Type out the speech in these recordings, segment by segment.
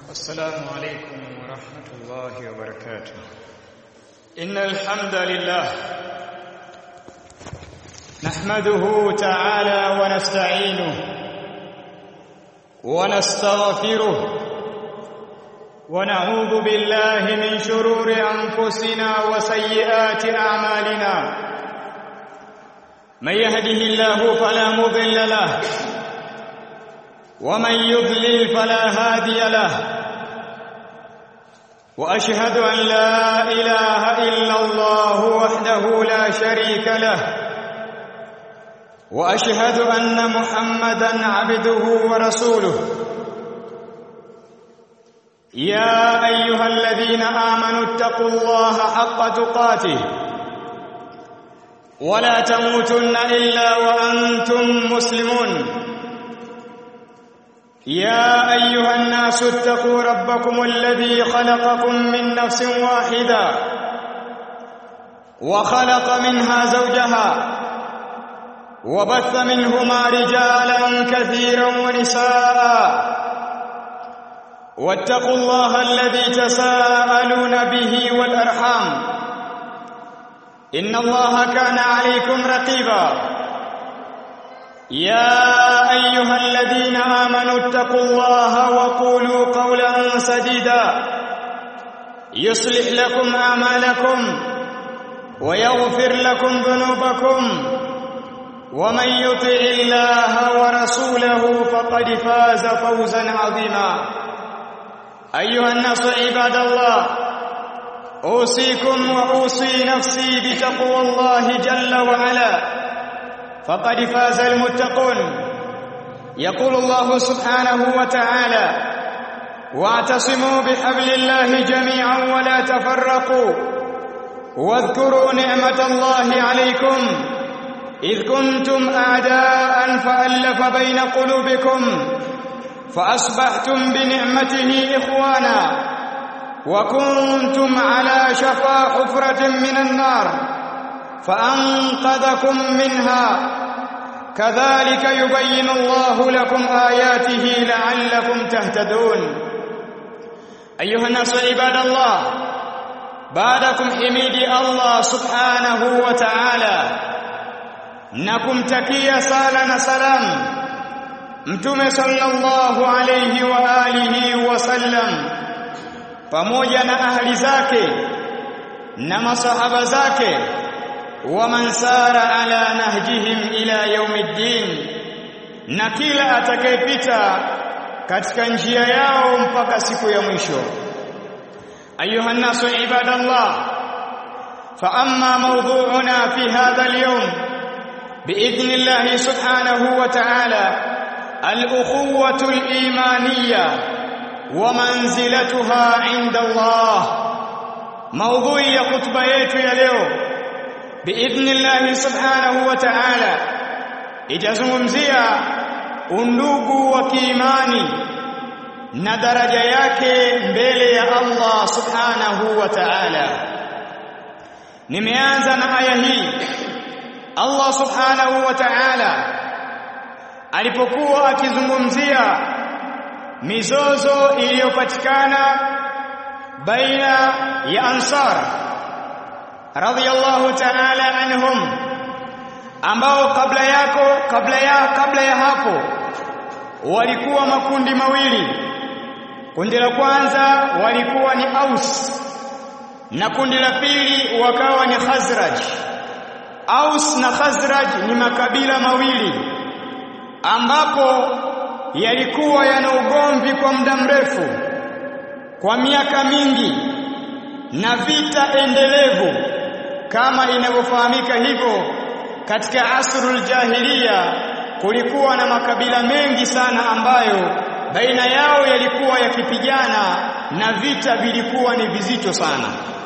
السلام عليكم ورحمة الله وبركاته إن الحمد لله نحمده تعالى ونستعينه ونستغفره ونعوذ بالله من شرور أنفسنا وسيئات أعمالنا من يهده الله فلا مضل له ومن يضلل فلا هادي له واشهد ان لا اله الا الله وحده لا شريك له واشهد ان محمدا عبده ورسوله يا ايها الذين امنوا اتقوا الله حق تقاته ولا تموتن الا وانتم مسلمون يا ايها الناس اتقوا ربكم الذي خلقكم من نفس واحده وخلق منها زوجها وبث منهما رجالا كثيرا ونساء واتقوا الله الذي تساءلون به والارحام ان الله كان عليكم رقيبا يا ايها الذين امنوا اتقوا الله وقولوا قولا سديدا يصلح لكم اعمالكم ويغفر لكم ذنوبكم ومن يطع الله ورسوله فقد فاز فوزا عظيما ايها الناس عباد الله اوصيكم واوصي نفسي بتقوى الله جل وعلا فقد فاز المتقون يقول الله سبحانه وتعالى واعتصموا بحبل الله جميعا ولا تفرقوا واذكروا نعمة الله عليكم إذ كنتم أعداء فألف بين قلوبكم فأصبحتم بنعمته إخوانا وكنتم على شفا حفرة من النار فأنقذكم منها كذلك يبين الله لكم آياته لعلكم تهتدون أيها الناس عباد الله بعدكم حميد الله سبحانه وتعالى نكم تكيا سالا سلام mtume sallallahu alayhi wa alihi wasallam pamoja na ahli zake na masahaba zake waman sara ala nahjihim ila yaumiddin na kila atakayepita katika njia yao mpaka siku ya mwisho ayuha nasu ibadallah fa amma mawdu'una fi hadha al-yawm باذن الله سبحانه وتعالى الاخوه الايمانيه ومنزلتها عند الله موضوع ya khutba yetu ya leo biidhnillah subhanahu wa ta'ala itazungumzia undugu wa kiimani na daraja yake mbele ya Allah subhanahu wa ta'ala nimeanza na aya hii Allah subhanahu wa ta'ala alipokuwa akizungumzia mizozo iliyopatikana baina ya ansar radhiyallahu ta'ala anhum ambao kabla yako kabla ya kabla ya hapo walikuwa makundi mawili kundi la kwanza walikuwa ni Aus na kundi la pili wakawa ni Khazraj Aus na Khazraj ni makabila mawili ambapo yalikuwa yana ugomvi kwa muda mrefu kwa miaka mingi na vita endelevu kama inavyofahamika hivyo katika asrul jahiliya kulikuwa na makabila mengi sana ambayo baina yao yalikuwa yakipigana na vita vilikuwa ni vizito sana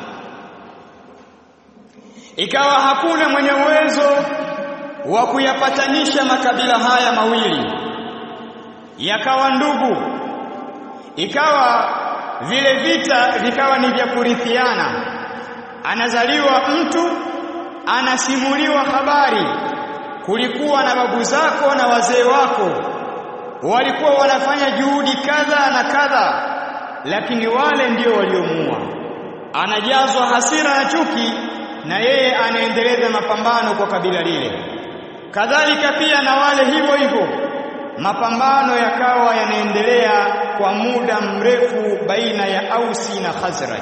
ikawa hakuna mwenye uwezo wa kuyapatanisha makabila haya mawili yakawa ndugu ikawa vile vita vikawa ni vya kurithiana anazaliwa mtu anasimuliwa habari kulikuwa na babu zako na wazee wako walikuwa wanafanya juhudi kadha na kadha lakini wale ndio waliomuua anajazwa hasira na chuki na yeye anaendeleza mapambano kwa kabila lile kadhalika pia na wale hivyo hivyo mapambano yakawa yanaendelea kwa muda mrefu baina ya Ausi na Khazraj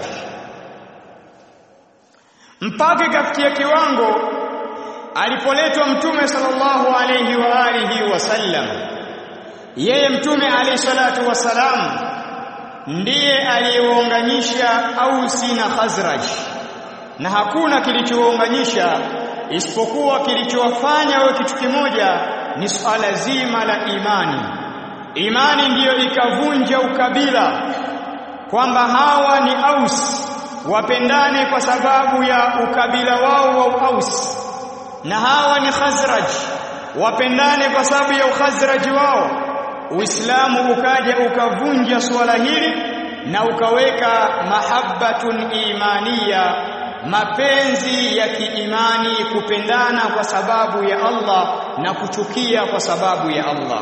mpaka ikafikia kiwango alipoletwa mtume sallallahu alayhi wa alihi wasallam yeye mtume alayhi salatu wasalam ndiye aliyewaunganisha Ausi na Khazraj na hakuna kilichowaunganisha isipokuwa kilichowafanya wawe kitu kimoja ni swala zima la imani imani ndiyo ikavunja ukabila kwamba hawa ni Aus wapendane kwa sababu ya ukabila wao wa Aus na hawa ni Khazraj wapendane kwa sababu ya ukhazraji wao Uislamu ukaja ukavunja suala hili na ukaweka mahabbatun imaniya mapenzi ya kiimani kupendana kwa sababu ya Allah na kuchukia kwa sababu ya Allah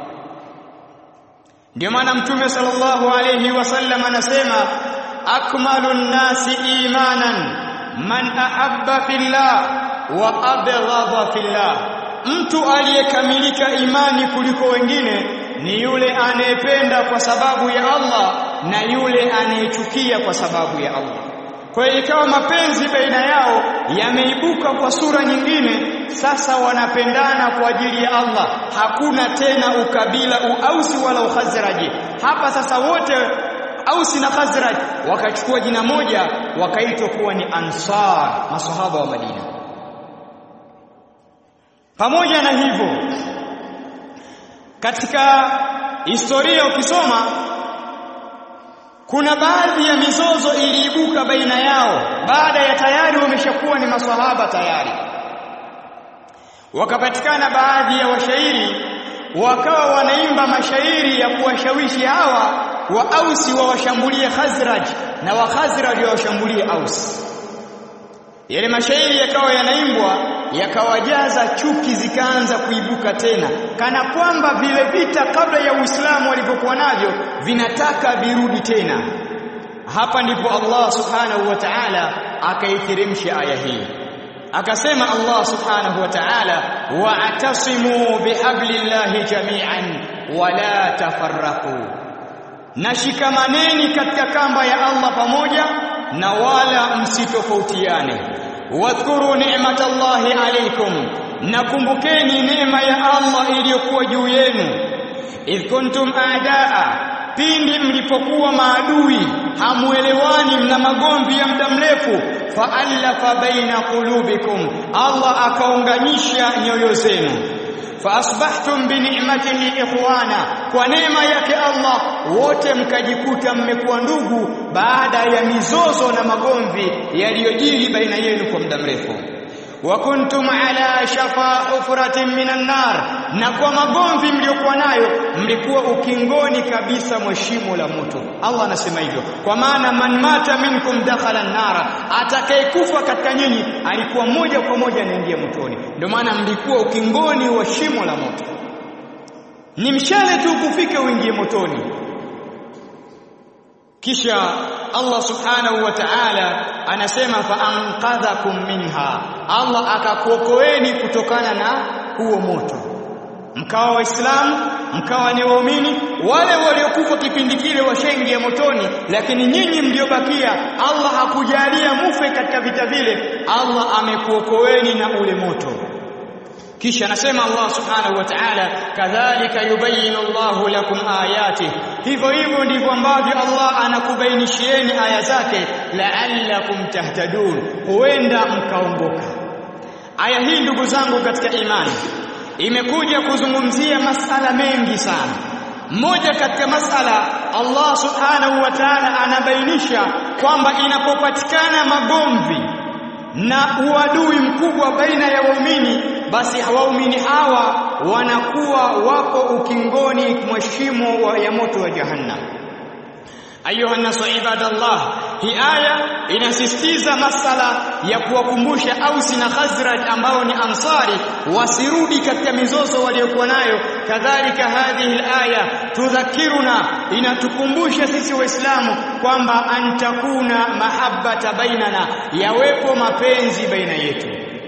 ndio maana mtume sallallahu alayhi wasallam anasema akmalun nasi imanan man ahabba fillah wa abghadha fillah mtu aliyekamilika imani kuliko wengine ni yule anayependa kwa sababu ya Allah na yule anayechukia kwa sababu ya Allah kwa hiyo ikawa mapenzi baina yao yameibuka kwa sura nyingine sasa wanapendana kwa ajili ya Allah hakuna tena ukabila uausi wala ukhazraji hapa sasa wote Ausi na Khazraj wakachukua jina moja wakaitwa kuwa ni Ansar masahaba wa Madina pamoja na hivyo katika historia ukisoma kuna baadhi ya mizozo iliibuka baina yao baada ya tayari wameshakuwa ni maswahaba tayari wakapatikana baadhi ya washairi wakawa wanaimba mashairi ya kuwashawishi hawa wa Ausi wawashambulie Khazraj na wa Khazraj wawashambulie Aus yale mashairi yakawa yanaimbwa yakawajaza chuki zikaanza kuibuka tena kana kwamba vile vita kabla ya Uislamu walivyokuwa navyo vinataka virudi tena hapa ndipo Allah subhanahu wa ta'ala akaiteremsha aya hii akasema Allah subhanahu wa ta'ala wa'tasimu bihablillahi jami'an wala tafarraqu nashikamaneni katika kamba ya Allah pamoja na wala msitofautiane wadhkuru ni'matallahi alaykum nakumbukeni neema ya Allah iliyokuwa juu yenu idh kuntum aadaa pindi mlipokuwa maadui hamuelewani mna magomvi ya muda mrefu faallafa baina qulubikum Allah akaunganisha nyoyo zenu faasbahtum bi ni'matihi ikhwana kwa neema yake Allah wote mkajikuta mmekuwa ndugu baada ya mizozo na magomvi yaliyojiri baina yenu kwa muda mrefu wa kuntum ala shafa hufratin minan nar na kwa magomvi mliokuwa nayo mlikuwa ukingoni kabisa mwa shimo la moto Allah anasema hivyo kwa maana man mata minkum dakhala nara atakayekufa katika nyinyi alikuwa moja kwa moja anaingia motoni ndio maana mlikuwa ukingoni wa shimo la moto ni mshale tu kufike uingie motoni kisha Allah subhanahu wa ta'ala anasema fa anqadhakum minha Allah akakuokoeni kutokana na huo moto mkawa waislamu mkawa ni waumini wale waliokufa kipindi kile washaingia motoni lakini nyinyi mliobakia Allah hakujalia mufe katika vita vile Allah amekuokoeni na ule moto kisha anasema Allah subhanahu wa ta'ala kadhalika yubayinu Allahu lakum ayati hivyo hivyo ndivyo ambavyo Allah anakubainishieni aya zake la'allakum tahtadun huenda mkaongoka aya hii ndugu zangu katika imani imekuja kuzungumzia masala mengi sana mmoja katika masala Allah subhanahu wa ta'ala anabainisha kwamba inapopatikana magomvi na uadui mkubwa baina ya waumini basi waumini hawa wanakuwa wapo ukingoni mwa shimo ya moto wa jahannam ayuha nasu ibadallah hii aya inasisitiza masala ya kuwakumbusha Ausi na Khazraj ambao ni ansari wasirudi katika mizozo waliokuwa nayo kadhalika hadhihi aya tudhakiruna inatukumbusha sisi waislamu kwamba antakuna mahabbata bainana yawepo mapenzi baina yetu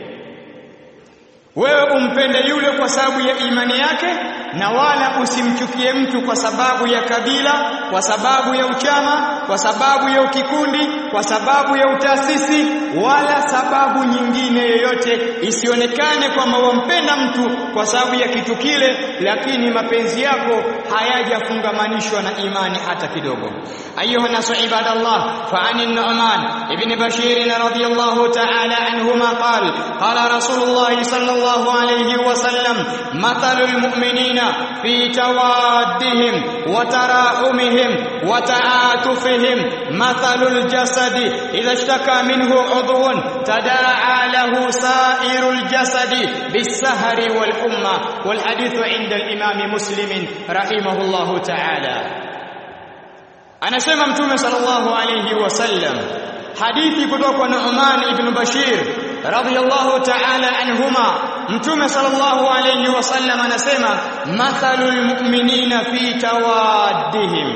wewe umpende yule kwa sababu ya imani yake na wala usimchukie mtu kwa sababu ya kabila kwa sababu ya uchama kwa sababu ya ukikundi kwa sababu ya utaasisi wala sababu nyingine yoyote isionekane kwamba wampenda mtu kwa sababu ya kitu kile lakini mapenzi yako hayajafungamanishwa na imani hata kidogo ayuha nasu ibadallah fa anin nu'man ibn bashir radiyallahu ta'ala anhuma qala qala rasulullah sallallahu alayhi wa sallam mathalul mu'minina في توادهم وتراحمهم وتعاطفهم مثل الجسد إذا اشتكى منه عضو تداعى له سائر الجسد بالسهر والحمى والحديث عند الإمام مسلم رحمه الله تعالى أنا سمع متوم صلى الله عليه وسلم hadithi kutoka kwa Nu'man ibn Bashir radhiyallahu ta'ala anhuma mtume sallallahu alayhi wasallam anasema mathalul mu'minina fi tawaddihim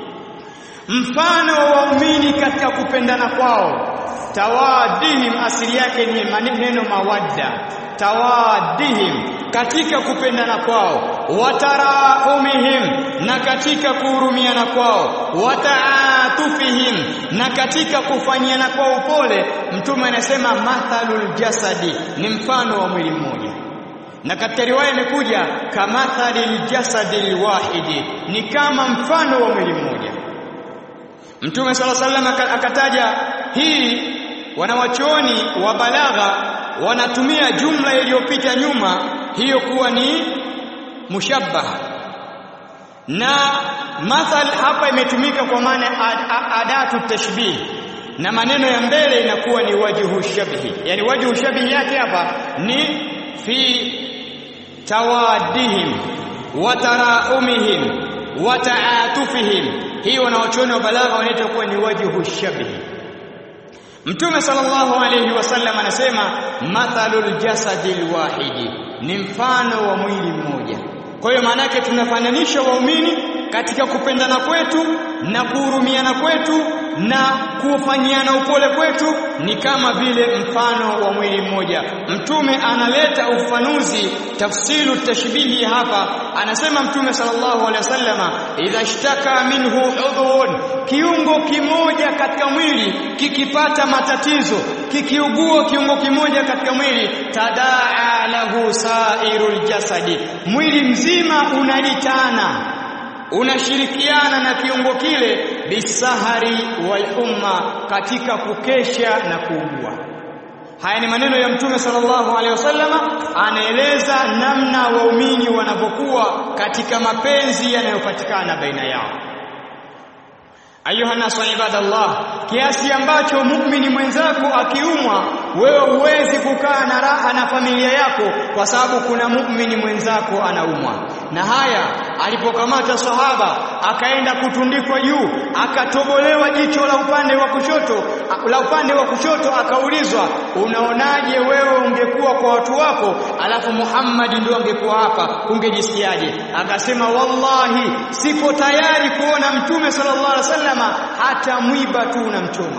mfano wa waumini katika kupendana kwao tawaddihim asili yake ni maneno mawadda tawaddihim katika kupendana kwao watarahumihim na katika kuhurumiana kwao wataatufihim na katika kufanyiana kwao upole mtume anasema mathalul jasadi ni mfano wa mwili mmoja na katika riwaya imekuja kamathalil jasadil wahidi ni kama mfano wa mwili mmoja mtume sala sallam akataja hii wanawachuoni wa balagha wanatumia jumla iliyopita nyuma hiyo kuwa ni mushabbaha na mathal hapa imetumika kwa maana adatu tashbih na maneno ya mbele inakuwa ni wajhu shabhi yani wajhu shabhi yake hapa ni fi tawadihim wa taraumihim wa taatufihim hii wanawachuoni wa balagha wanaita kuwa ni wajhu shabhi Mtume sallallahu alayhi wasallam anasema mathalul jasadil wahidi ni mfano wa mwili mmoja. Kwa hiyo maana yake tunafananisha waumini katika kupendana kwetu na kuhurumiana kwetu na kufanyiana upole kwetu ni kama vile mfano wa mwili mmoja. Mtume analeta ufanuzi tafsiru tashbihi hapa, anasema Mtume sallallahu alaihi wasallama, idha shtaka minhu udhun, kiungo kimoja katika mwili kikipata matatizo, kikiugua kiungo kimoja katika mwili, tadaa lahu sairul jasadi, mwili mzima unalitana unashirikiana na kiungo kile bisahari wal umma katika kukesha na kuugua haya ni maneno ya mtume sallallahu alaihi wasallama anaeleza namna waumini wanavyokuwa katika mapenzi yanayopatikana baina yao ayuha nasu ibadallah kiasi ambacho muumini mwenzako akiumwa wewe huwezi kukaa na raha na familia yako kwa sababu kuna muumini mwenzako anaumwa na haya alipokamata sahaba akaenda kutundikwa juu akatobolewa jicho la upande wa kushoto la upande wa kushoto akaulizwa unaonaje wewe ungekuwa kwa watu wako alafu Muhammad ndio angekuwa hapa ungejisikiaje akasema wallahi siko tayari kuona mtume sallallahu alaihi wasallama hata mwiba tu unamchoma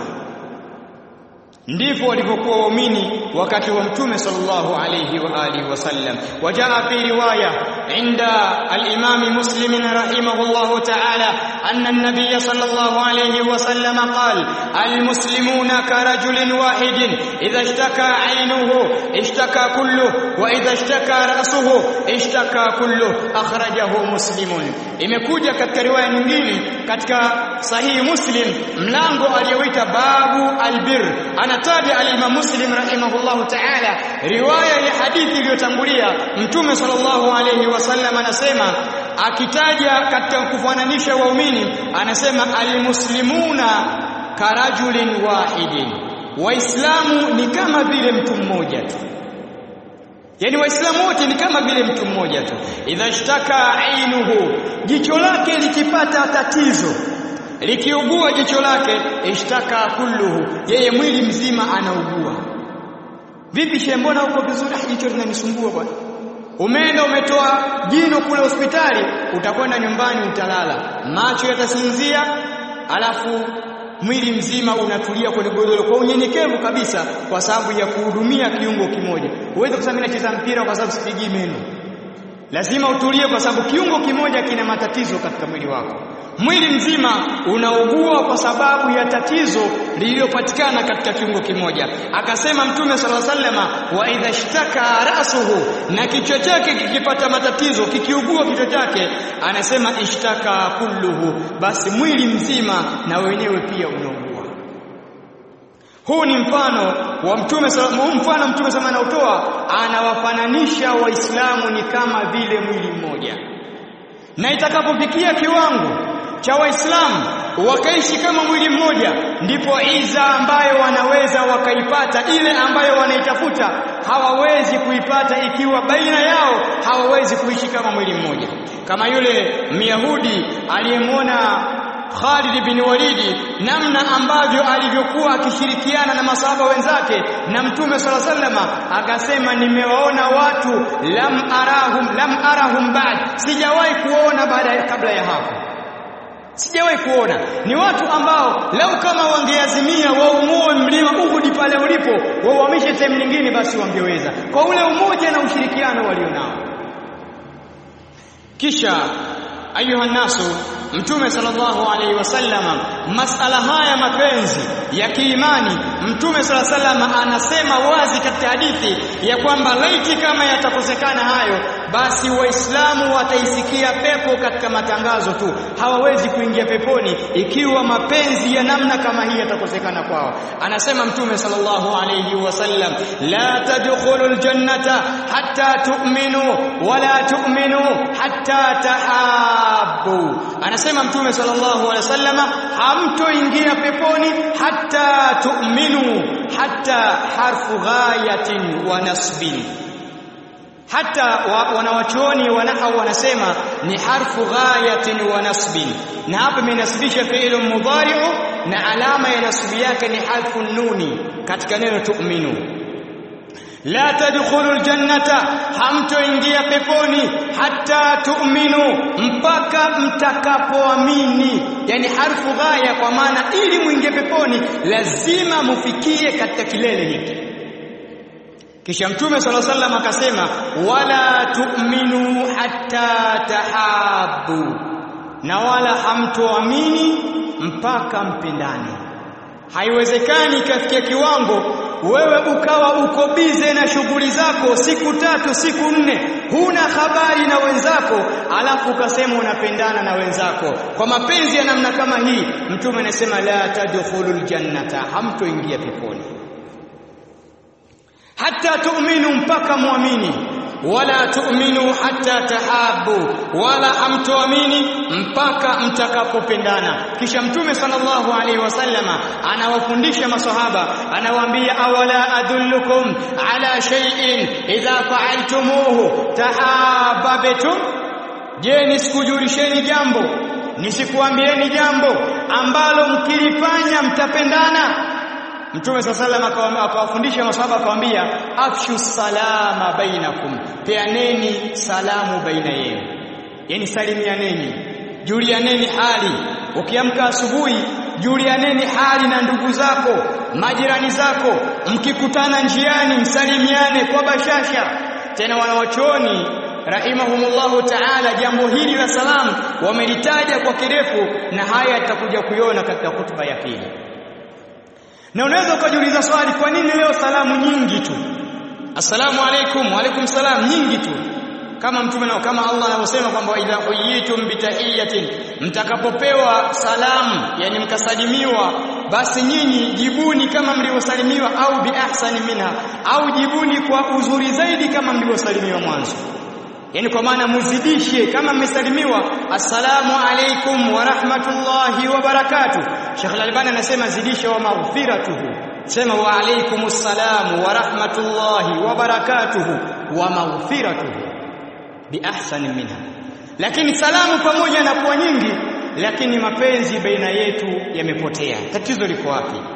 ndivyo walivyokuwa waumini wakati wa mtume sallallahu alayhi wa alihi wasallam wajaa fi riwaya inda al-imam muslim rahimahullah ta'ala anna an-nabiy sallallahu alayhi wa sallam qala al-muslimuna karajulin wahidin idha ishtaka 'aynuhu ishtaka kulluhu wa idha ishtaka ra'suhu ishtaka kulluhu akhrajahu muslimun imekuja katika riwaya nyingine katika sahihi muslim mlango aliyoita babu albir anataja al-imam muslim rahimahullahu ta'ala riwaya ya hadithi iliyotangulia mtume sallallahu alayhi wasallam anasema akitaja katika kufananisha waumini anasema almuslimuna karajulin wahidin waislamu ni kama vile mtu mmoja tu Yaani waislamu wote ni kama vile mtu mmoja tu. Idha shtaka ainuhu, jicho lake likipata tatizo, likiugua jicho lake, ishtaka kulluhu, yeye mwili mzima anaugua. Vipi shehe, mbona uko vizuri? Ah, jicho linanisumbua bwana. umeenda umetoa jino kule hospitali utakwenda nyumbani utalala macho yatasinzia alafu mwili mzima unatulia kwenye godoro kwa unyenyekevu kabisa kwa sababu ya kuhudumia kiungo kimoja uweze kusema mimi nacheza mpira kwa sababu sipigii meno lazima utulie kwa sababu kiungo kimoja kina matatizo katika mwili wako mwili mzima unaugua kwa sababu ya tatizo lililopatikana katika kiungo kimoja akasema mtume sala sallama wa idha shtaka rasuhu na kichwa chake kikipata matatizo kikiugua kichwa chake anasema ishtaka kulluhu basi mwili mzima na wenyewe pia unaugua huu ni mfano wa mtume huu mfano mtume sama anautoa anawafananisha waislamu ni kama vile mwili mmoja na itakapofikia kiwango cha waislamu wakaishi kama mwili mmoja ndipo iza ambayo wanaweza wakaipata ile ambayo wanaitafuta hawawezi kuipata ikiwa baina yao hawawezi kuishi kama mwili mmoja kama yule myahudi aliyemwona Khalid bin Walidi namna ambavyo alivyokuwa akishirikiana na masahaba wenzake na Mtume sala sallama akasema nimewaona watu lam arahum lam arahum ba'd sijawahi kuona baada ya kabla ya hapo sijawahi kuona ni watu ambao lau kama wangeazimia waumue mlima Uhud pale ulipo wauhamishe sehemu nyingine basi wangeweza kwa ule umoja na ushirikiano walionao kisha ayuha nasu Mtume sallallahu alaihi wasallama masala haya mapenzi ya kiimani Mtume sallallahu alaihi wasallama anasema wazi katika hadithi ya kwamba laiti kama yatakosekana hayo basi waislamu wataisikia pepo katika matangazo tu hawawezi kuingia peponi ikiwa mapenzi ya namna kama hii yatakosekana kwao anasema Mtume sallallahu alaihi wasallam la tadkhulul jannata hatta tu'minu wala tu'minu hatta tahabbu anasema mtume sallallahu alaihi wasallama hamtoingia peponi hatta tu'minu hatta harfu ghayatin wa nasbin hata wa, wanawachuoni wanahau wanasema ni harfu ghayatin wa nasbin na hapa imenasibisha fi'lu mudhari'u na alama ya nasbi yake ni harfu nuni katika neno tu'minu la tadkhulul jannata hamtoingia peponi hata tu'minu mpaka mtakapoamini yani harfu ghaya kwa maana ili muingie peponi lazima mufikie katika kilele hiki kisha mtume sala sallam akasema wala tu'minu hatta tahabu na wala hamtoamini mpaka mpendane haiwezekani ikafikia kiwango wewe ukawa uko bize na shughuli zako siku tatu siku nne huna habari na wenzako alafu ukasema unapendana na wenzako kwa mapenzi ya namna kama hii mtume anasema la tadkhulul jannata hamtoingia peponi hata tu'minu mpaka muamini wala tu'minu hatta tahabu wala hamtoamini mpaka mtakapopendana kisha mtume sallallahu alaihi wasallama anawafundisha maswahaba anawaambia awala adullukum ala shay'in idha fa'altumuhu tahabbtum je nisikujulisheni jambo nisikuambieni jambo ambalo mkilifanya mtapendana Mtume sallallahu alaihi akawafundisha maswahaba akawaambia afshu salama bainakum peaneni salamu baina yenu yani salimianeni julianeni hali ukiamka asubuhi julianeni hali na ndugu zako majirani zako mkikutana njiani msalimiane kwa bashasha tena wanawachuoni rahimahumullahu ta'ala jambo hili la salamu wamelitaja kwa kirefu na haya tutakuja kuiona katika hutuba ya pili na unaweza ukajiuliza swali kwa nini leo salamu nyingi tu assalamu alaikum wa alaikum salam nyingi tu kama mtume na kama Allah anavyosema kwamba idha huyitum bitahiyatin mtakapopewa salamu yani mkasalimiwa basi nyinyi jibuni kama mlivyosalimiwa au bi ahsani minha au jibuni kwa uzuri zaidi kama mlivyosalimiwa mwanzo yani kwa maana muzidishe kama mmesalimiwa assalamu alaikum wa rahmatullahi wa barakatuh Sheikh Al-Albani anasema zidisha wa maghfiratuhu sema wa alaikumus salam wa rahmatullahi wa barakatuh wa maghfiratuhu bi ahsani minha lakini salamu pamoja na kuwa nyingi lakini mapenzi baina yetu yamepotea tatizo liko wapi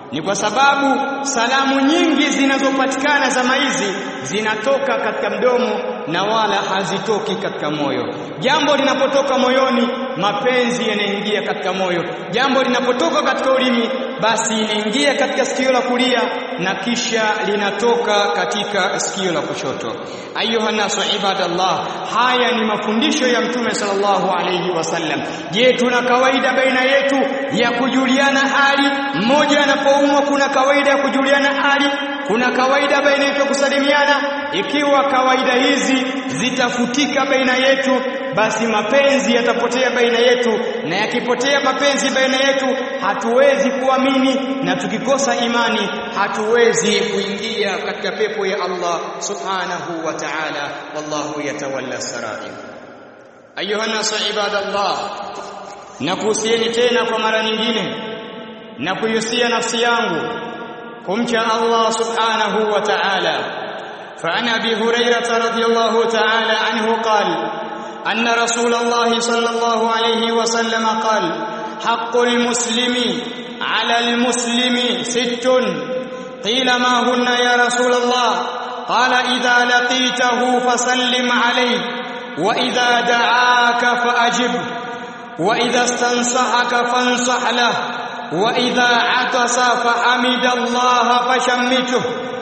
ni kwa sababu salamu nyingi zinazopatikana zama hizi zinatoka katika mdomo na wala hazitoki katika moyo. Jambo linapotoka moyoni, mapenzi yanaingia katika moyo. Jambo linapotoka katika ulimi, basi inaingia katika sikio la kulia na kisha linatoka katika sikio la kushoto. Ayuha nasu ibadallah, haya ni mafundisho ya Mtume sallallahu alayhi wasallam. Je, tuna kawaida baina yetu ya kujuliana hali? Mmoja anapoumwa, kuna kawaida ya kujuliana hali kuna kawaida baina yetu kusalimiana. Ikiwa kawaida hizi zitafutika baina yetu, basi mapenzi yatapotea baina yetu, na yakipotea mapenzi baina yetu, hatuwezi kuamini, na tukikosa imani hatuwezi kuingia katika pepo ya Allah subhanahu wa ta'ala. Wallahu yatawalla sarair. Ayuha nasu ibadallah, nakuhusieni tena kwa mara nyingine na kuihusia nafsi yangu kumcha Allah subhanahu wa ta'ala فعن ابي هريره رضي الله تعالى عنه قال ان رسول الله صلى الله عليه وسلم قال حق المسلم على المسلم ست قيل ما هن يا رسول الله قال اذا لقيته فسلم عليه واذا دعاك فاجب واذا استنصحك فانصح له واذا عطس فحمد الله فشمته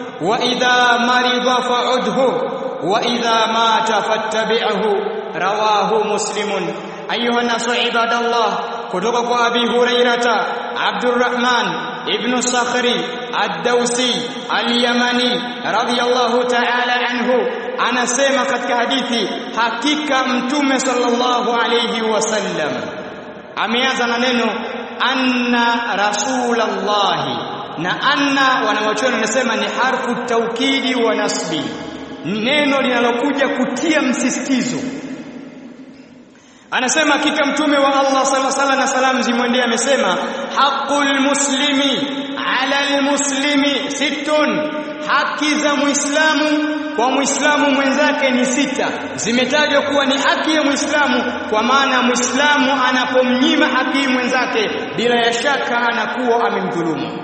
واذا مرض فعده واذا مات فاتبعه رواه مسلم ايها الناس عباد الله kutoka kwa Abi Hurairata Abdurrahman ibn Sakhri Ad-Dawsi Al-Yamani radiyallahu ta'ala anhu anasema katika hadithi hakika mtume sallallahu alayhi wasallam ameanza na neno anna rasulallahi na anna wanawachuoni wanasema ni harfu taukidi wa nasbi neno linalokuja kutia msisitizo anasema hakika mtume wa Allah sallallahu alaihi na salam zimwendee amesema haqqul muslimi ala almuslimi sittun haki za muislamu kwa muislamu mwenzake ni sita zimetajwa kuwa ni haki ya muislamu kwa maana muislamu anapomnyima haki mwenzake bila ya shaka anakuwa amemdhulumu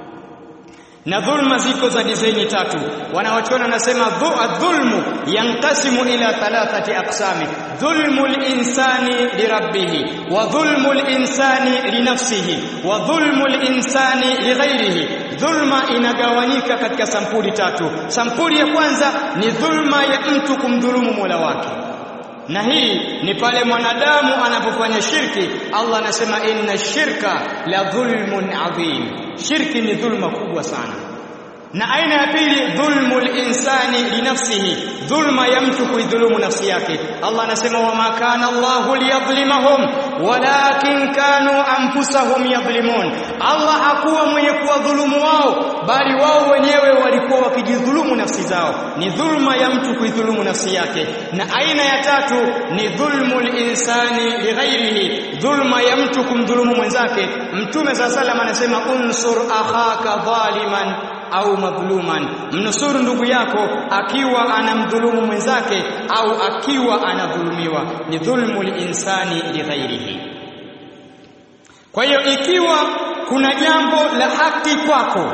na dhulma ziko za dizaini tatu wanawachuona nasema dhulmu yankasimu ila thalathati aqsami dhulmu linsani lirabbih wa dhulmu linsani linafsihi wa dhulmu linsani lighairihi dhulma inagawanyika katika sampuli tatu sampuli ya kwanza ni dhulma ya mtu kumdhulumu Mola wake na hii ni pale mwanadamu anapofanya shirki Allah anasema inna shirka la dhulmun adhim shirki ni dhulma kubwa sana na aina ya pili dhulmul insani linafsihi dhulma ya mtu kuidhulumu nafsi yake Allah anasema wama kana Allahu liyadhlimahum walakin kanu anfusahum yadhlimun Allah hakuwa mwenye kuwadhulumu wao bali wao wenyewe walikuwa wakijidhulumu nafsi zao ni dhulma ya mtu kuidhulumu nafsi yake na aina ya tatu ni dhulmul insani lighairihi dhulma ya mtu kumdhulumu mwenzake mtume saa salam anasema unsur akhaka dhaliman au madhuluman mnusuru ndugu yako akiwa anamdhulumu mwenzake au akiwa anadhulumiwa ni dhulmul insani lighairihi kwa hiyo ikiwa kuna jambo la haki kwako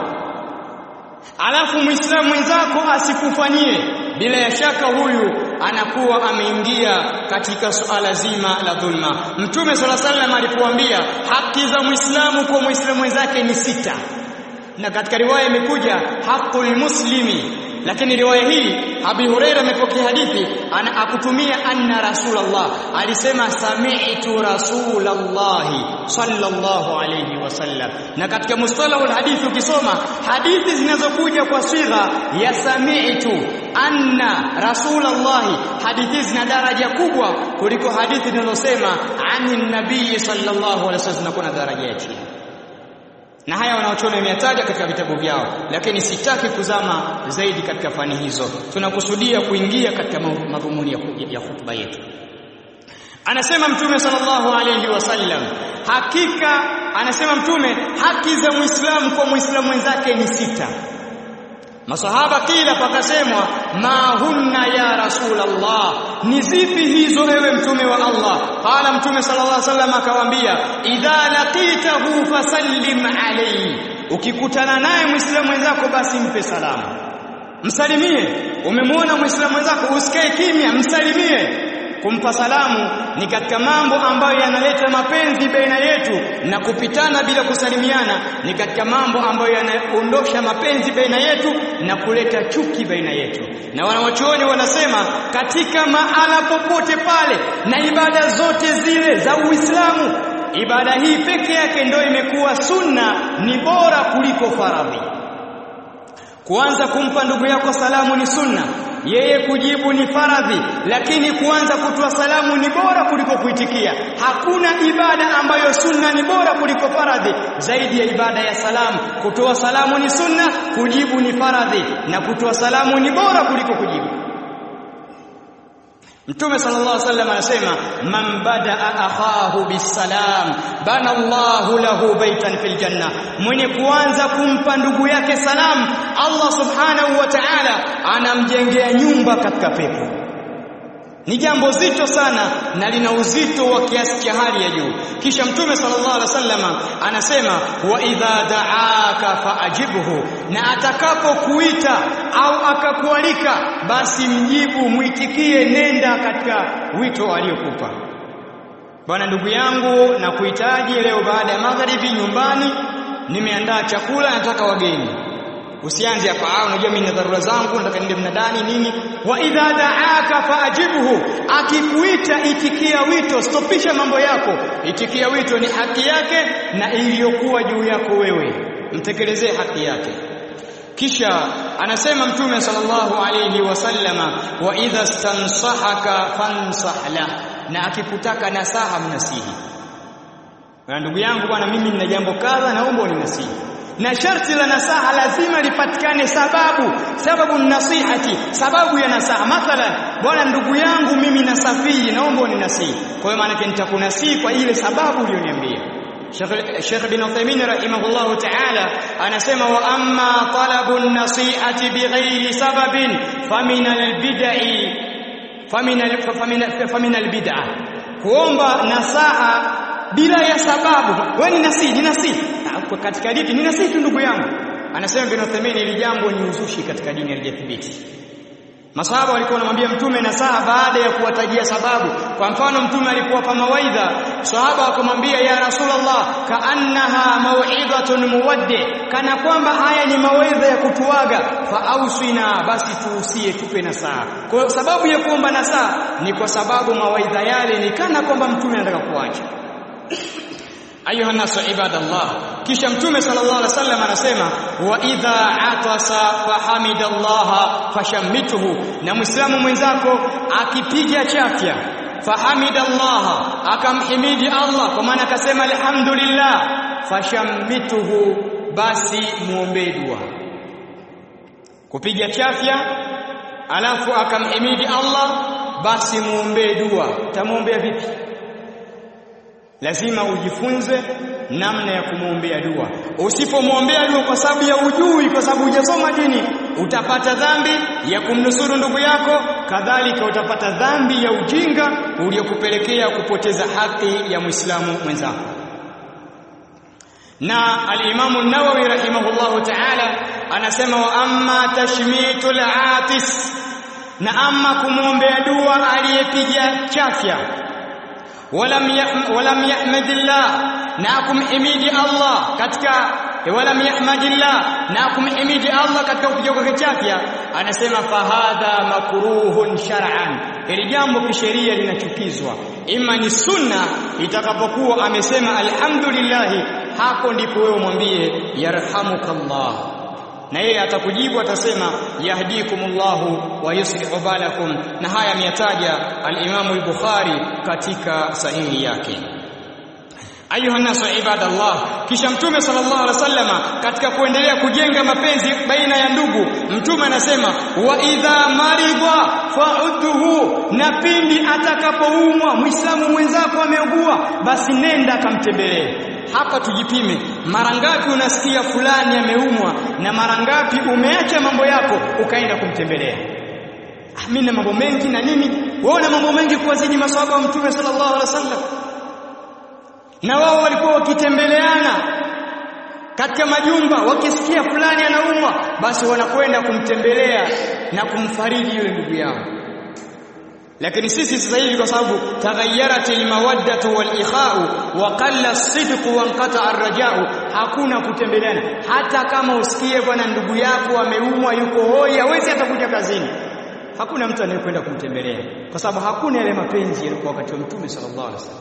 alafu muislamu mwenzako asikufanyie bila ya shaka huyu anakuwa ameingia katika suala zima la dhulma mtume sala sallam alipoambia haki za muislamu kwa muislamu mwenzake ni sita na katika riwaya imekuja haqqul muslimi lakini riwaya hii Abi Huraira amepokea hadithi ana akutumia anna rasulullah alisema sami'tu rasulullah sallallahu alayhi wasallam na katika mustalahul hadithi ukisoma hadithi zinazokuja kwa sigha ya sami'tu anna rasulullah hadithi zina daraja kubwa kuliko hadithi zinazosema anin nabii sallallahu alayhi wasallam zinakuwa na daraja ya chini na haya wanaochona imetaja katika vitabu vyao lakini sitaki kuzama zaidi katika fani hizo tunakusudia kuingia katika madhumuni ya, ya hutuba yetu anasema mtume sallallahu alayhi wasallam hakika anasema mtume haki za muislamu kwa muislamu wenzake ni sita masahaba kila pakasemwa ma hunna ya rasulullah ni zipi hizo ewe mtume wa Allah qala mtume sallallahu alaihi wasallam akawaambia idha laqitahu fasallim alayhi ukikutana naye muislamu mwenzako basi mpe salamu msalimie umemwona muislamu mwenzako usikae kimya msalimie kumpa salamu ni katika mambo ambayo yanaleta mapenzi baina yetu na kupitana bila kusalimiana ni katika mambo ambayo yanaondosha mapenzi baina yetu na kuleta chuki baina yetu na wanawachuoni wanasema katika mahala popote pale na ibada zote zile za Uislamu ibada hii peke yake ndio imekuwa sunna ni bora kuliko faradhi kuanza kumpa ndugu yako salamu ni sunna yeye kujibu ni faradhi lakini kuanza kutoa salamu ni bora kuliko kuitikia hakuna ibada ambayo sunna ni bora kuliko faradhi zaidi ya ibada ya salamu kutoa salamu ni sunna kujibu ni faradhi na kutoa salamu ni bora kuliko kujibu Mtume sallallahu alaihi wasallam anasema man badaa akhahu bisalam bana Allahu lahu baitan fil janna mwenye kuanza kumpa ndugu yake salam Allah subhanahu wa ta'ala anamjengea nyumba katika pepo ni jambo zito sana na lina uzito wa kiasi cha hali ya juu kisha mtume sallallahu alaihi wasallam anasema wa idha da'aka faajibhu na atakapokuita au akakualika basi mjibu muitikie nenda katika wito aliokupa bwana ndugu yangu na kuhitaji leo baada ya magharibi nyumbani nimeandaa chakula nataka wageni usianze hapa ah unajua mimi na dharura zangu nataka niende mnadani nini wa idha da'aka faajibhu akikuita itikia wito stopisha mambo yako itikia wito ni haki yake na iliyokuwa juu yako wewe mtekelezee haki yake kisha anasema mtume sallallahu alayhi wasallama wa idha stansahaka fansah la na akikutaka nasaha mnasihi na ndugu yangu bwana mimi nina jambo kadha naomba uninasihi na sharti la nasaha lazima lipatikane sababu sababu nasihati sababu ya nasaha mathalan bwana ndugu yangu mimi nasafiri naomba uninasihi kwa hiyo maana nitakunasihi kwa ile sababu uliyoniambia Sheikh bin Uthaymeen rahimahullahu ta'ala anasema wa amma talabu an-nasihati bighairi sababin famin al-bid'i famin famin al-bid'ah kuomba nasaha bila ya sababu wewe ni nasihi ni nasihi katika dini ni nasihi tu ndugu yangu anasema bin Uthaymeen ili jambo ni uzushi katika dini halijathibiti Masahaba walikuwa wanamwambia mtume nasaha baada ya kuwatajia sababu. Kwa mfano mtume alipowapa mawaidha, sahaba wakamwambia ya Rasulullah, kaannaha mau'idhatun muwaddi, kana kwamba haya ni mawaidha ya kutuaga, fa ausina, basi tuusie, tupe nasaha. Kwa sababu ya kuomba nasaha ni kwa sababu mawaidha yale ni kana kwamba mtume anataka kuacha. ayuha nasu ibadallah kisha mtume sallallahu alaihi wasallam anasema wa idha atasa fahamidallaha fashammituhu na muislamu mwenzako akipiga chafya fahamidallaha akamhimidi Allah kwa maana akasema alhamdulillah fashammituhu basi muombe dua kupiga chafya alafu akamhimidi Allah basi muombe dua tamwombea vipi lazima ujifunze namna ya kumwombea dua. Usipomwombea dua kwa sababu ya ujui, kwa sababu hujasoma dini, utapata dhambi ya kumnusuru ndugu yako, kadhalika utapata dhambi ya ujinga uliokupelekea kupoteza haki ya Muislamu mwenzako. Na al-Imam an-Nawawi rahimahullahu ta'ala anasema wa amma tashmitul atis, na amma kumwombea dua aliyepiga chafya ولم ولم يحمد الله ناكم حميد الله katika ولم يحمد الله ناكم حميد الله katika kupiga kwa kichafya anasema fahadha makruhun shar'an ili jambo kisheria linachukizwa ima ni sunna itakapokuwa amesema alhamdulillah hapo ndipo wewe mwambie yarhamukallah na yeye atakujibu atasema yahdikumullahu wa yuslihu balakum na haya ameyataja al-Imam al-Bukhari katika sahihi yake ayuha nasu ibadallah kisha mtume sallallahu alaihi wasallama katika kuendelea kujenga mapenzi baina ya ndugu mtume anasema wa idha maridha fa'udhu na pindi atakapoumwa muislamu mwenzako ameugua basi nenda akamtembelee hapa tujipime mara ngapi unasikia fulani ameumwa na mara ngapi umeacha mambo yako ukaenda kumtembelea ah, mimi na mambo mengi na nini wewe una mambo mengi kuwazidi maswahaba wa mtume sallallahu alaihi wasallam na wao walikuwa wakitembeleana katika majumba wakisikia fulani anaumwa basi wanakwenda kumtembelea na kumfariji yule ndugu yao lakini sisi sasa hivi kwa sababu taghayyarat almawaddatu walikhau wa qalla as-sidq wa inqata ar-raja'u hakuna kutembeleana hata kama usikie bwana ndugu yako ameumwa yuko hoi hawezi hata kuja kazini hakuna mtu anayekwenda kumtembelea kwa sababu hakuna yale mapenzi yalikuwa wakati wa mtume sallallahu alaihi wasallam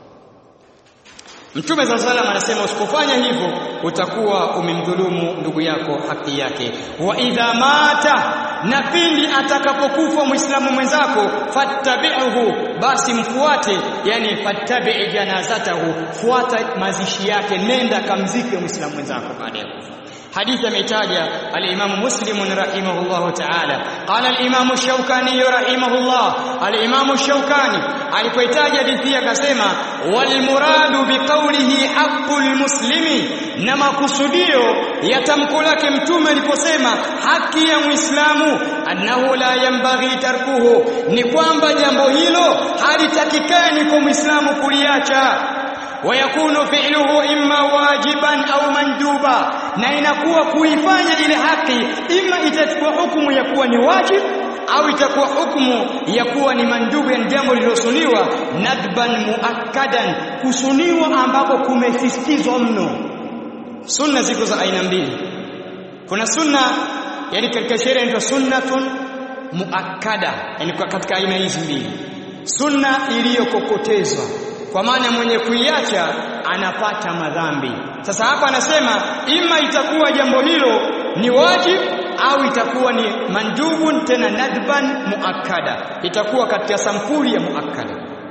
Mtume za salam anasema usipofanya hivyo utakuwa umemdhulumu ndugu yako haki yake. Wa idha mata, na pindi atakapokufa Muislamu mwenzako, fattabi'uhu, basi mfuate, yani fattabi' janazatahu, fuata mazishi yake, nenda kamzike Muislamu mwenzako baada ya kufa. حديث ميتاجا الإمام مسلم رحمه الله تعالى قال الإمام الشوكاني رحمه الله الإمام الشوكاني alipoitaja hadithi akasema walmuradu biqaulihi haqqul muslimi na makusudio ya tamko lake mtume aliposema haki ya muislamu annahu la yambaghi tarkuhu ni kwamba jambo hilo halitakikani kwa muislamu kuliacha wayakunu fi'luhu imma wajiban au manduba na inakuwa kuifanya ile haki imma itachukua hukumu ya kuwa ni wajib au itakuwa hukumu ya kuwa ni mandubu ya jambo lililosuniwa nadban muakkadan kusuniwa ambapo kumesisitizwa mno sunna ziko za aina mbili kuna sunna yani katika sheria inaitwa sunnatun muakkada yani katika aina hizi mbili sunna iliyokokotezwa kwa maana mwenye kuiacha anapata madhambi sasa hapa anasema ima itakuwa jambo hilo ni wajib au itakuwa ni mandubun tena nadban muakkada itakuwa katika sampuli ya muakkada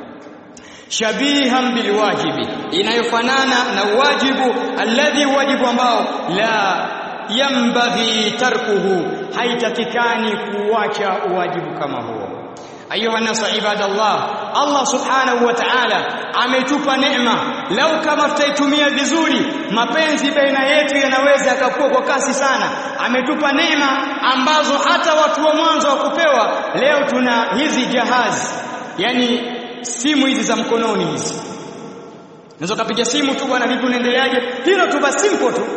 shabihan bilwajibi inayofanana na wajibu alladhi wajibu ambao la yambaghi tarkuhu haitakikani kuwacha wajibu kama huo ayuha nasu ibadallah Allah subhanahu wa ta'ala ametupa neema lau kama tutaitumia vizuri mapenzi baina yetu yanaweza yakakuwa kwa kasi sana ametupa neema ambazo hata watu wa mwanzo wa kupewa leo tuna hizi jahazi yani simu hizi za mkononi hizi unaweza kupiga simu tu bwana vipi unaendeleaje hilo tu basi simple tu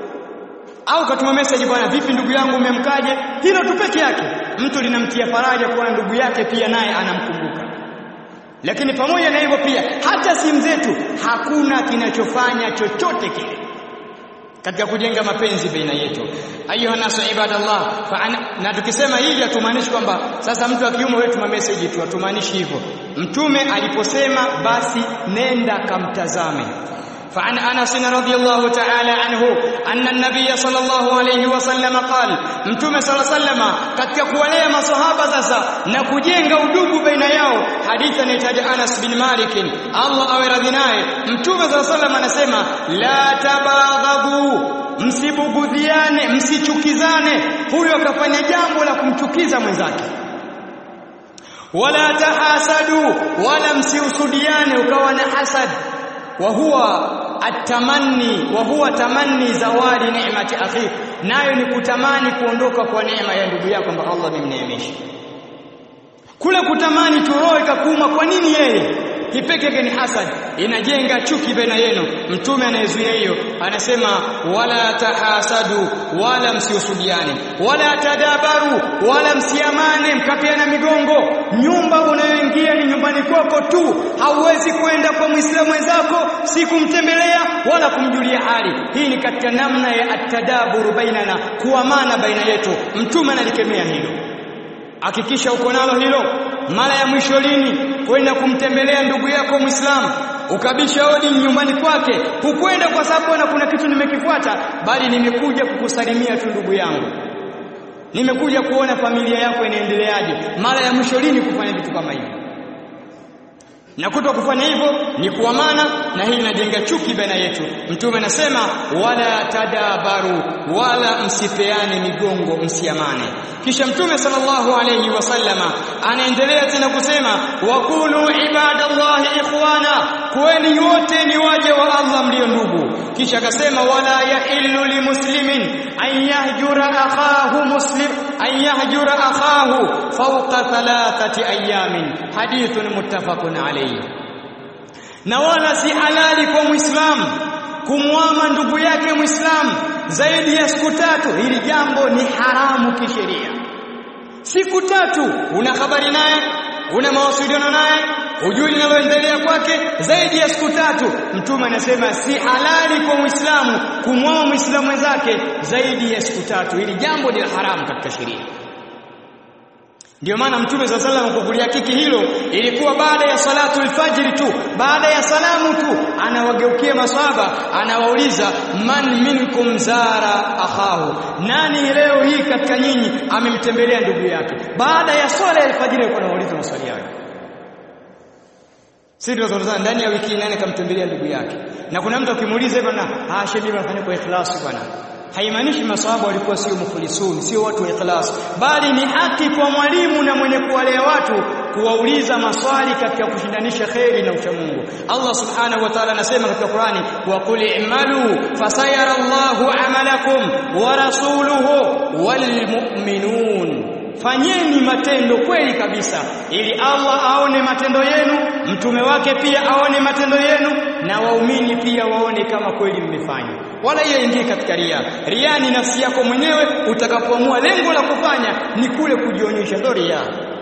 au katuma message bwana vipi ndugu yangu umemkaje hilo tu peke yake mtu linamtia faraja kuwa ndugu yake pia naye anamkumbuka lakini pamoja na hivyo pia hata simu zetu hakuna kinachofanya chochote kile katika kujenga mapenzi baina yetu ayuha nasu ibadallah na tukisema hili hatumaanishi kwamba sasa mtu akiumwa wewe tuma message tu hatumaanishi hivyo mtume aliposema basi nenda kamtazame فعن انس رضي الله تعالى عنه ان النبي صلى الله عليه وسلم قال mtume صلى الله عليه وسلم katika kuwalea maswahaba sasa na kujenga udugu baina yao hadithi inaitaja Anas bin Malik Allah awe radhi naye mtume صلى الله عليه وسلم anasema la tabaghadhu msibugudhiane msichukizane huyo akafanya jambo la kumchukiza mwenzake wala tahasadu wala msiusudiane ukawa na hasad wa huwa atamanni wa huwa tamanni zawadi neemati akhi nayo ni kutamani kuondoka kwa neema ya ndugu yako kwamba Allah amemneemesha kule kutamani tu roho ikakuuma kwa nini yeye kipeke yake ni hasad inajenga chuki baina yenu mtume anayezuia hiyo anasema wala tahasadu wala msiusudiane wala tadabaru wala msiamane mkapeana migongo nyumba unayoingia ni nyumbani kwako tu hauwezi kwenda kwa muislamu wenzako si kumtembelea wala kumjulia hali hii ni katika namna ya atadaburu bainana kuamana baina yetu mtume analikemea hilo hakikisha uko nalo hilo mara ya mwisho lini kwenda kumtembelea ndugu yako Muislamu ukabisha hodi nyumbani kwake hukwenda kwa sababu na kuna kitu nimekifuata bali nimekuja kukusalimia tu ndugu yangu nimekuja kuona familia yako inaendeleaje mara ya mwisho lini kufanya vitu kama hivi na kuto kufanya hivyo ni kuamana na hii inajenga chuki baina yetu mtume anasema wala tadabaru wala msipeane migongo msiamane kisha mtume sallallahu alayhi wasallama anaendelea tena kusema wakulu ibadallahi ikhwana kuweni wote ni waje wa Allah mlio ndugu kisha akasema wala yahillu limuslimin an yahjura akhahu muslim an yahjura akhahu fawqa thalathati ayamin hadithun muttafaqun alayhi na wala si halali kwa muislamu kumwama ndugu yake muislamu zaidi ya siku tatu hili jambo ni haramu kisheria siku tatu una habari naye una mawasiliano naye hujui linaloendelea kwake zaidi ya siku tatu mtume anasema si halali kwa muislamu kumwama muislamu mwenzake zaidi ya siku tatu hili jambo ni haramu katika sheria ndio maana mtume swalla sallam kwa kulihakiki hilo ilikuwa baada ya salatu alfajiri tu baada ya salamu tu anawageukia maswahaba anawauliza man minkum zara akhahu nani leo hii katika nyinyi amemtembelea ndugu yake baada ya swala ya alfajiri alikuwa anawauliza maswali hayo sisi tunazungumza ndani ya wiki nane kamtembelea ndugu yake na kuna mtu akimuuliza hivyo na ah shebi anafanya kwa ikhlasi bwana haimaanishi maswahaba walikuwa sio mukhlisun sio watu wa ikhlas bali ni haki kwa mwalimu na mwenye kuwalea watu kuwauliza maswali katika kushindanisha kheri na uchamungu Allah subhanahu wa ta'ala anasema katika Qur'ani wa qul i'malu fasayara Allahu amalakum wa rasuluhu wal mu'minun fanyeni matendo kweli kabisa ili Allah aone matendo yenu mtume wake pia aone matendo yenu na waumini pia waone kama kweli mmefanya wala hiyo ingie katika ria ria ni nafsi yako mwenyewe utakapoamua lengo la kufanya ni kule kujionyesha ndo ria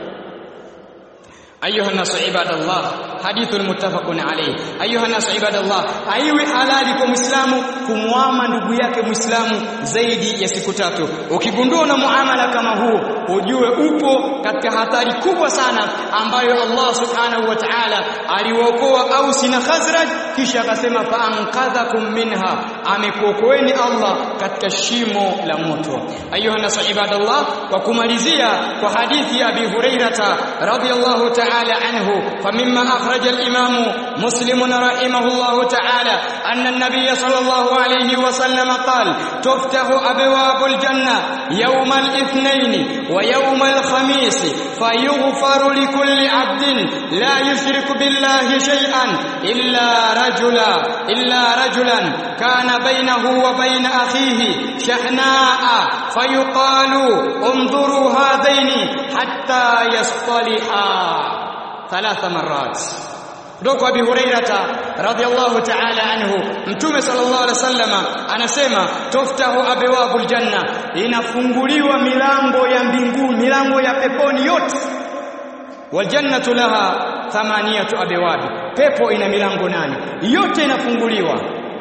أيها الناس عباد الله حديث متفق عليه أيها الناس عباد الله haiwi halali kwa Muislamu kumwama ndugu yake Muislamu zaidi ya siku tatu. Ukigundua na muamala kama huu, ujue upo katika hatari kubwa sana ambayo Allah Subhanahu wa Ta'ala aliwaokoa Aus na Khazraj kisha akasema fa ankadhakum minha, amekuokoeni Allah katika shimo la moto. Ayuha nasu ibadallah, kwa kumalizia kwa hadithi ya Abi Hurairah radhiyallahu ta'ala تعالى عنه فمما أخرج الإمام مسلم رحمه الله تعالى أن النبي صلى الله عليه وسلم قال تفتح أبواب الجنة يوم الاثنين ويوم الخميس فيغفر لكل عبد لا يشرك بالله شيئا إلا رجلا إلا رجلا كان بينه وبين أخيه شحناء فيقال انظروا هذين حتى يصطلحا ثلاث مرات kutoka Abi Hurairata radhiallahu ta'ala anhu Mtume sallallahu alaihi wasallama anasema tuftahu abwabul janna inafunguliwa milango ya mbinguni milango ya peponi yote wal jannatu laha thamaniyatu abwabi pepo ina milango nane yote inafunguliwa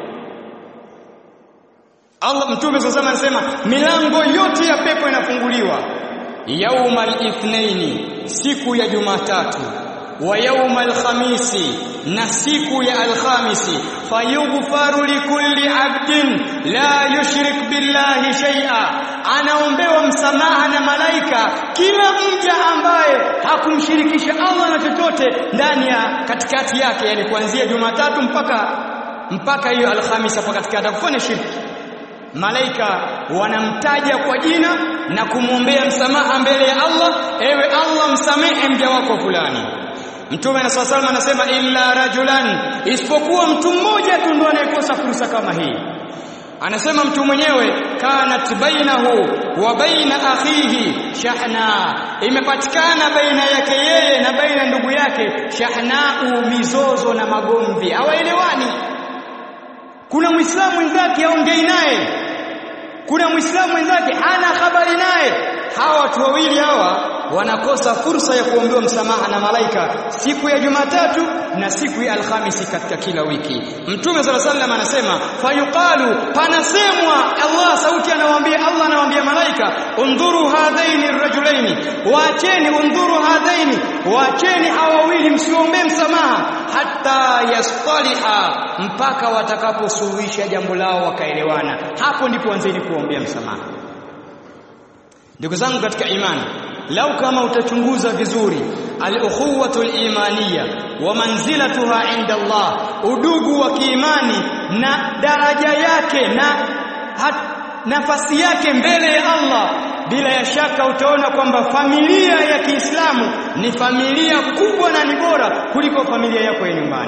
Allah Mtume sallallahu alaihi anasema milango yote ya pepo inafunguliwa yaumal ithnaini siku ya Jumatatu wa yaumal khamisi na siku ya alkhamisi fayughfaru likulli abdin la yushrik billahi shay'a anaombewa msamaha na malaika kila mja ambaye hakumshirikisha Allah na chochote ndani ya katikati yake yani kuanzia Jumatatu mpaka mpaka hiyo alhamisi hapo katikati kufanya shirki malaika wanamtaja kwa jina na kumwombea msamaha mbele ya Allah ewe Allah msamehe mja wako fulani Mtume na swalla anasema illa rajulan isipokuwa mtu mmoja tu ndo anayekosa fursa kama hii anasema mtu mwenyewe kanat bainahu wa baina akhihi shahna imepatikana baina yake yeye na baina ndugu yake shahnau mizozo na magomvi hawaelewani kuna muislamu mwenzake aongei naye kuna muislamu mwenzake hana habari naye hawa watu wawili hawa wanakosa fursa ya kuombewa msamaha na malaika siku ya Jumatatu na siku ya Alhamisi katika kila wiki. Mtume sala sallam anasema fayuqalu, panasemwa Allah, sauti anawaambia Allah, anawaambia malaika, undhuru hadhaini rajulaini, waacheni, undhuru hadhaini, waacheni hawa wawili, msiombee msamaha hata yastaliha, mpaka watakaposuluhisha jambo lao wakaelewana. Hapo ndipo anzeni kuombea msamaha. Ndugu zangu katika imani, lau kama utachunguza vizuri al-ukhuwatu al-imaniyya wa manzilatuha inda Allah udugu wa kiimani na daraja yake na hat, nafasi yake mbele ya Allah bila ya shaka utaona kwamba familia ya Kiislamu ni familia kubwa na ni bora kuliko familia yako ya nyumbani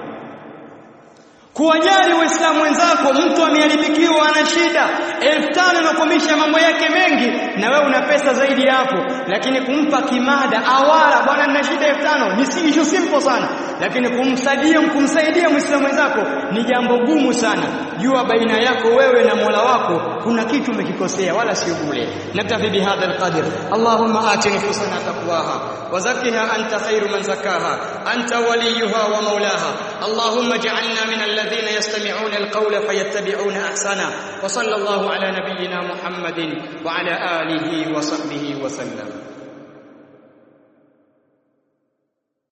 kuwajali waislamu wenzako mtu ameharibikiwa ana shida elfu tano inakumisha mambo yake mengi na wewe una pesa zaidi hapo lakini kumpa kimada awala bwana nina shida elfu tano ni si issue simple sana lakini kumsaidia kumsaidia muislamu mwenzako ni jambo gumu sana jua baina yako wewe na Mola wako kuna kitu umekikosea wala sio bure naktafi bihadha alqadr allahumma ati nufusana taqwaha wa zakkiha anta khairu man zakkaha anta waliyuha wa maulaha allahumma ij'alna min alladhina yastami'una alqawla fayattabi'una ahsana wa sallallahu ala nabiyyina muhammadin wa ala alihi wa sahbihi wa sallam